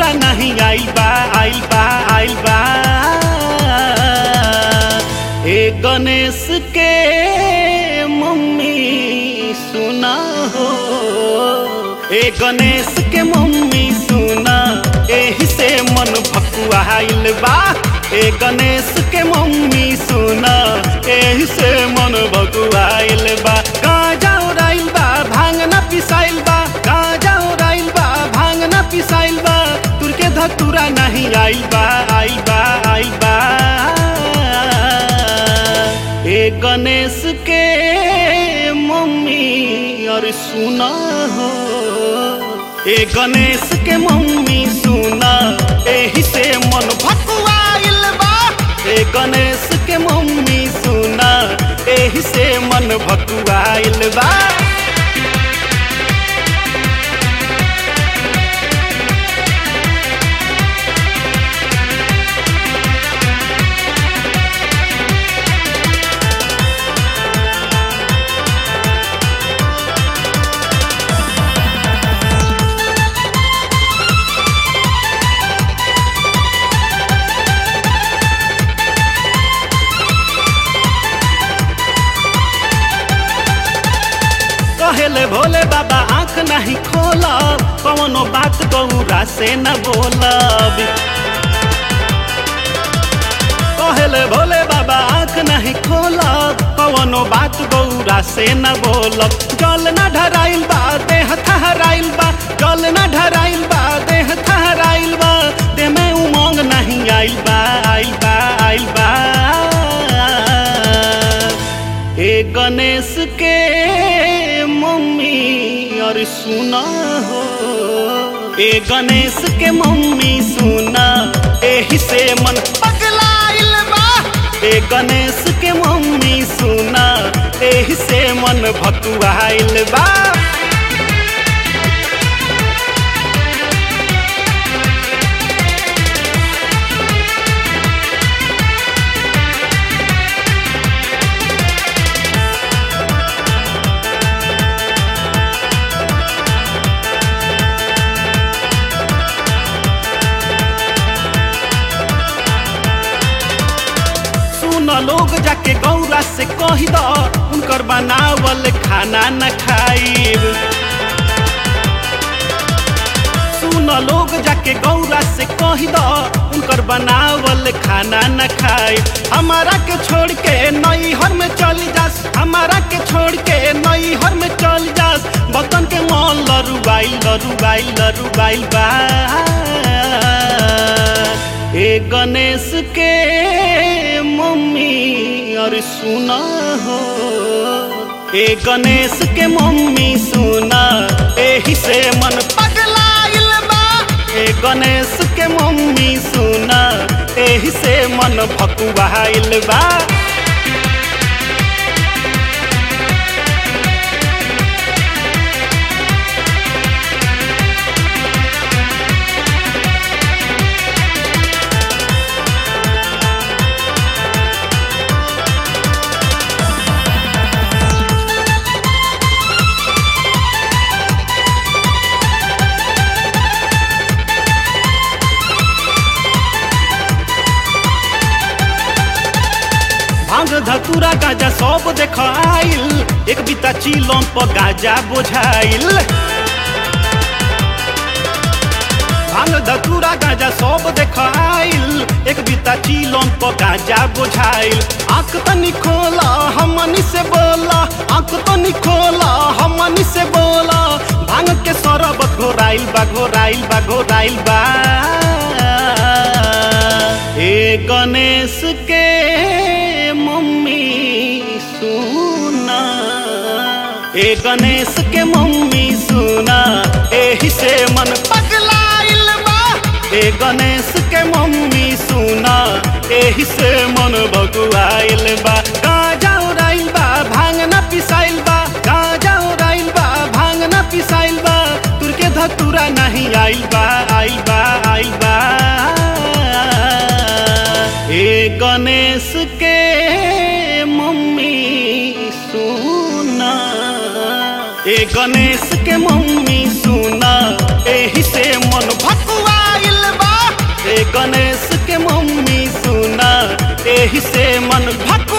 धतूरा नहीं आइल बा आइल बा आइल बा ए गणेश के मम्मी सुना हो ए गणेश के मम्मी सुना एही से मन भकुआइल बा ए गणेश के मम्मी सुना एही से मन भकुआइल बा गाजा उड़ाइल बा भांगना पिसाइल बा गाजा उड़ाइल बा भांगना पिसाइल बा तुर के धतूरा नहीं आइल बा आइल बा आइल बा ए गणेश के मम्मी और सुना हो ए गणेश के मम्मी सुना एही से मन भकुआइल बा ए गणेश के मम्मी सुना एही से मन भकुआइल बा कहेले भोले बाबा आंख नहीं खोलब कवनो बात गौरा से न बोलब कहेले भोले बाबा आंख नहीं खोलब कवनो बात गौरा से न बोलब जल न ढराइल बा देह थहराइल बा जल न ढराइल बा देह थहराइल बा देह में उमंग नहीं आइल बा आइल बा आइल बा ए गणेश के मम्मी और सुना हो ए गणेश के मम्मी सुना एही से मन पगलाइल बा ए गणेश के मम्मी सुना एही से मन भकुआइल बा सुन लोग जाके गौरा से कही द उनकर बनावल खाना न खाइब सुन लोग जाके गौरा से कही द उनकर बनावल खाना न खाइब हमारा के छोड़ के नई हर में चल जास हमारा के छोड़ के नई हर में चल जास बतन के मन लरुबाइल लरुबाइल लरुबाइल बा ए गणेश के मम्मी और सुना हो ए गणेश के मम्मी सुना एही से मन पगलाइल बा ए गणेश के मम्मी सुना एही से मन भकुआइल बा भांग धतूरा गाजा सब देख आइल एक बिता चिलम पर गाजा बोझाइल भांग धतूरा गाजा सब देख आइल एक बिता चिलम पर गाजा बोझाइल आंख तनी खोला हमनी से बोला आंख तनी खोला हमनी से बोला भांग के सरबत घोराइल बा घोराइल बा घोराइल बा ए गणेश के मम्मी सुना ए गणेश के मम्मी सुना एही से मन पगलाइल बा ए गणेश के मम्मी सुना एही से मन भगुआइल बा गाजा उड़ाइल बा भांगना पिसाइल बा गाजा उड़ाइल बा भांगना पिसाइल बा तुर के धतूरा नहीं आइल बा आइल बा आइल बा ए गणेश के मम्मी सुना ए गणेश के मम्मी सुना एही से मन भकुआइल गणेश के मम्मी सुना एही से मन भक